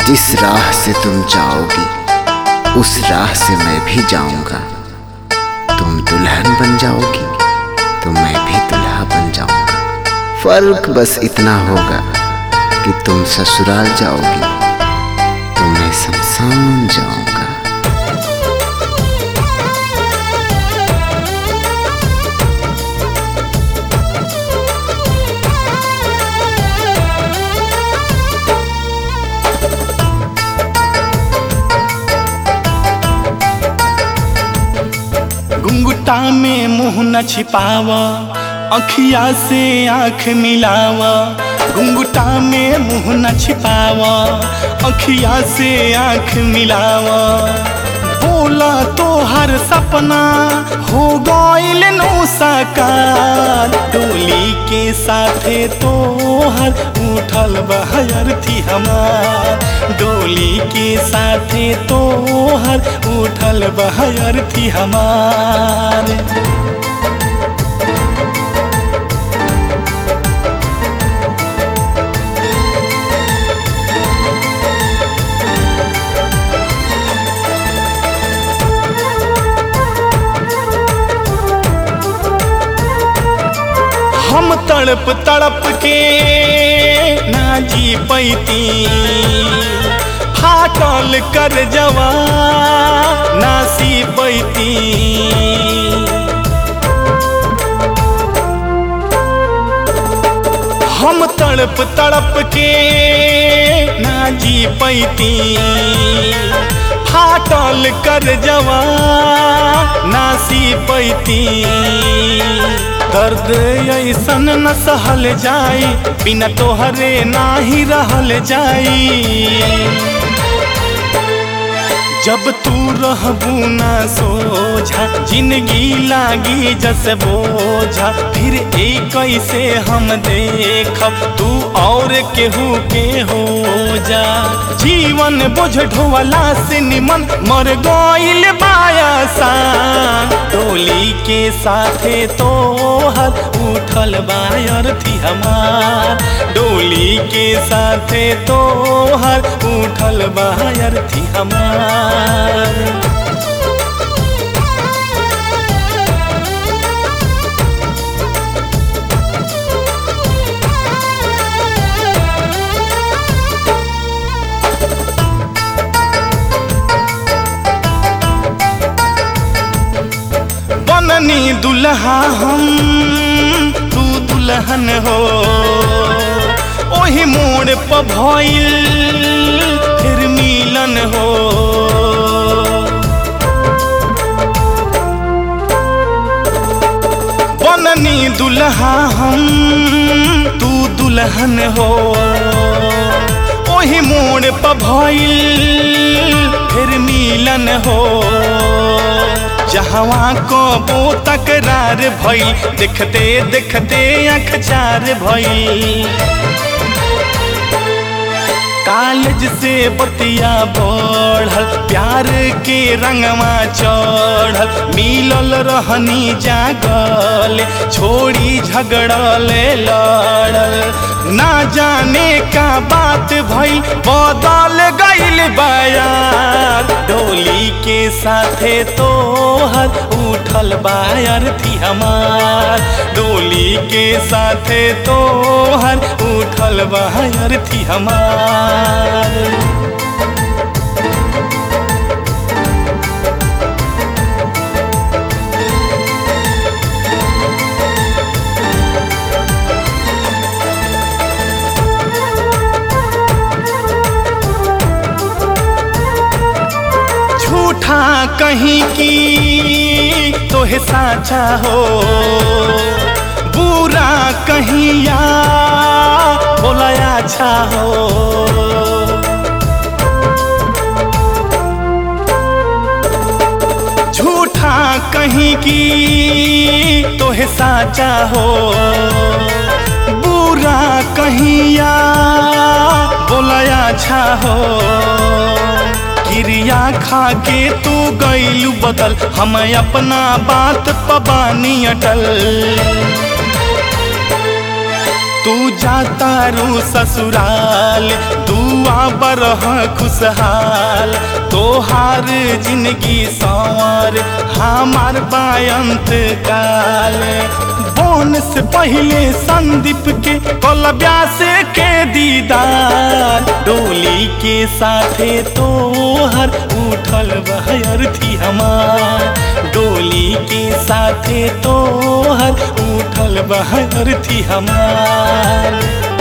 जिस राह से तुम जाओगी उस राह से मैं भी जाऊंगा तुम दुल्हन बन जाओगी तो मैं भी दुल्हा बन जाऊंगा फर्क बस इतना होगा कि तुम ससुराल जाओगी तो मैं शमशान जाऊंगा घुंघटा में मुंह न छिपावा अखिया से आंख मिलावा घुंघटा में मुंह न छिपावा अखिया से आंख मिलावा बोला तो हर सपना हो गइल नो साकार डोली के साथे तो हर उठल बहर थी हमार डोली के साथे तो हर उठल बहर थी हमार हम तड़प तड़प के ना जी पैती फाटल कर जवा ना सी पैती हम तड़प तड़प के ना जी पैती फाटल कर जवा ना सी पैती दर्द ऐसन न सहल जाई बिना तोहरे नाही रहल जाई जब तू रहबू ना सोझा जिंदगी लागी जस बोझा फिर एक कैसे हम देखब तू और केहू के हो जा जीवन बोझ ढोवला से निमन मर गइल बायासा डोली के साथे तो हर उठल बायर थी हमार डोली के साथे तो हर उठल बायर थी हमार बननी दुल्हा हम तू दुल्हन हो ओही मोड़ पर भइल फिर मिलन हो बननी दुल्हा हम तू दुल्हन हो ओही मोड़ पर भइल फिर मिलन हो जहवा कबो तकरार भइल देखते देखते आँख चार भइल कॉलेज से बतिया बढ़ल प्यार के रंगवा चढ़ल मिलल रहनी जागल छोड़ी झगड़ल लड़ल ना जाने का बात भइल बदल गइल बयार डोली के साथे तो हर उठल बायर थी हमार डोली के साथे तो हर उठल बायर थी हमार झूठा कहीं की तोहे साचा हो बुरा कहीं या बोला अच्छा हो झूठा कहीं की तोहे साचा हो बुरा कहीं या बोला अच्छा हो क्रिया खा के तू गईलू बदल हम अपना बात पबानी अटल तू जाता रू ससुराल तू आ बरह खुशहाल तोहार जिंदगी संवर हमार बायंत काल बोन से पहले संदीप के कोलब्या से के दीदार डोली के साथे तोहर उठल बहर थी हमार डोली के साथे तोहर उठल बहर थी हमार